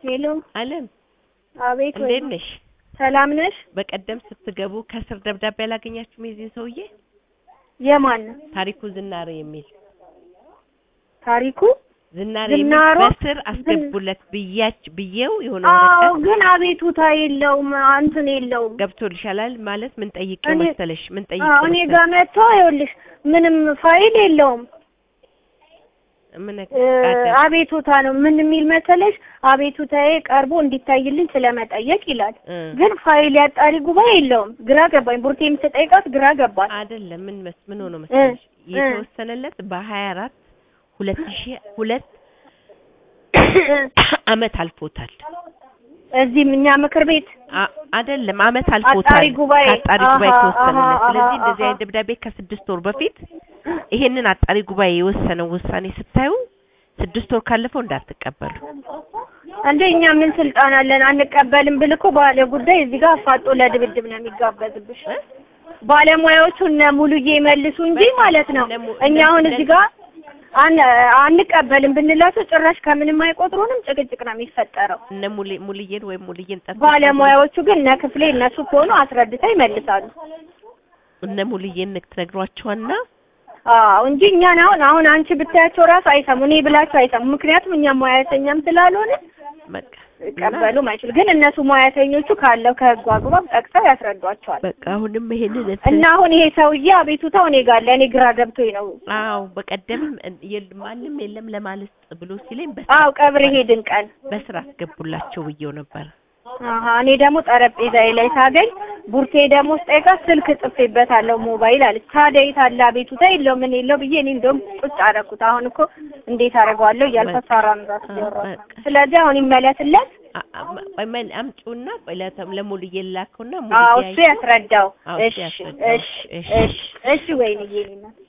ሄሎ አለም አቤት ወይ እንዴት ነሽ? ሰላም ነሽ? በቀደም ስትገቡ ከስር ደብዳቤ አላገኛችሁም? የዚህን ሰውዬ የማን ነው ታሪኩ ዝናሬ የሚል ታሪኩ? ዝናሬ ዝናሮ? የሚል በስር አስገቡለት ብያች ብዬው የሆነ አዎ ወረቀት ግን አቤቱታ የለውም እንትን የለውም። ገብቶልሻል ማለት ምን ጠይቄው እኔ- መሰለሽ ምን አዎ ጠይቄው እኔ መሰለሽ ጋር መጥቶ ይኸውልሽ ምንም ፋይል የለውም ምን እ፣ አቤቱታ ነው ምን የሚል መሰለሽ አቤቱታዬ ቀርቦ እንዲታይልኝ ስለመጠየቅ ይላል። እ፣ ግን ፋይል ያጣሪ ጉባኤ የለውም። ግራ ገባኝ። ቡርቴ የምትጠይቃት ግራ ገባኝ። አይደለም ምን መስ ምን ሆኖ መሰለሽ እ። የተወሰነለት በሀያ አራት ሁለት ሺህ ሁለት አመት አልፎታል። እዚህም እኛ ምክር ቤት አ- አይደለም አመት አልፎታል። አጣሪ ጉባኤ። ከአጣሪ ጉባኤ አሃ፣ ከወሰነለት። አሃ፣ ስለዚህ አሃ፣ እንደዚህ አሃ። አይነት ደብዳቤ ከስድስት ወር በፊት ይሄንን አጣሪ ጉባኤ የወሰነው ውሳኔ ስታዩ ስድስት ወር ካለፈው እንዳትቀበሉ። እንዴ እኛ ምን ስልጣን አለን? አንቀበልም ብል እኮ ባለ ጉዳይ እዚህ ጋር አፋጦ ለድብድብ ነው የሚጋበዝብሽ። እ? ባለሙያዎቹ እነ ሙሉዬ መልሱ እንጂ በቃ ማለት ነው። እነ mu- እኛ እነ- አሁን እነ- እዚህ ጋር አን አንቀበልም ብንላቸው ጭራሽ ከምንም አይቆጥሩንም። ጭቅጭቅ ነው የሚፈጠረው። እነ ሙሊ ሙልዬን ወይም ሙልዬን ጠርተሽ ባለሙያዎቹ ግን እነ ክፍሌ እነሱ ከሆኑ አስረድተው ይመልሳሉ። እነ ሙልዬን ትነግሯቸዋና አዎ እንጂ እኛን አሁን አሁን አንቺ ብታያቸው ራሱ አይሰሙ፣ እኔ ብላቸው አይሰሙ። ምክንያቱም እኛ ሙያተኛም ስላልሆነ በቃ ይቀበሉ ማይችሉ ግን እነሱ ሙያተኞቹ ካለው ከህጉ አግባብ ጠቅሰው ያስረዷቸዋል። በቃ አሁንም ይሄንን እንትን እና አሁን ይሄ ሰውዬ አቤቱታው እኔ ጋር ለእኔ ግራ ገብቶኝ ነው። አዎ በቀደም የል- ማንም የለም ለማለት ብሎ ሲለኝ አዎ ቀብር ሄድን ቀን በስራ አስገቡላቸው ብዬው ነበር። አሀ እኔ ደግሞ ጠረጴዛዬ ላይ ሳገኝ ቡርቴ ደግሞ ስጠይቃት ስልክ ጽፌበታለሁ ሞባይል አለች። ታዲያ የት አለ አቤቱታ የለው ምን የለው ብዬ እኔ እንደውም ቁጭ አደረኩት። አሁን እኮ እንዴት አደርገዋለሁ እያልኩ በቃ። ሳራን ራሱ አዎ፣ እያወራሁ በቃ። ስለዚህ አሁን ይመለስለት። አ- አ- ቆይ መን አምጪውና ቆይ ለተ- ለሙሉዬ ላከውና አዎ ሙሉዬ እሱ ያስረዳው። አዎ፣ እሱ እሺ ያስረዳው። እሺ እሺ። እሺ እሺ ወይንዬ እኔ እናት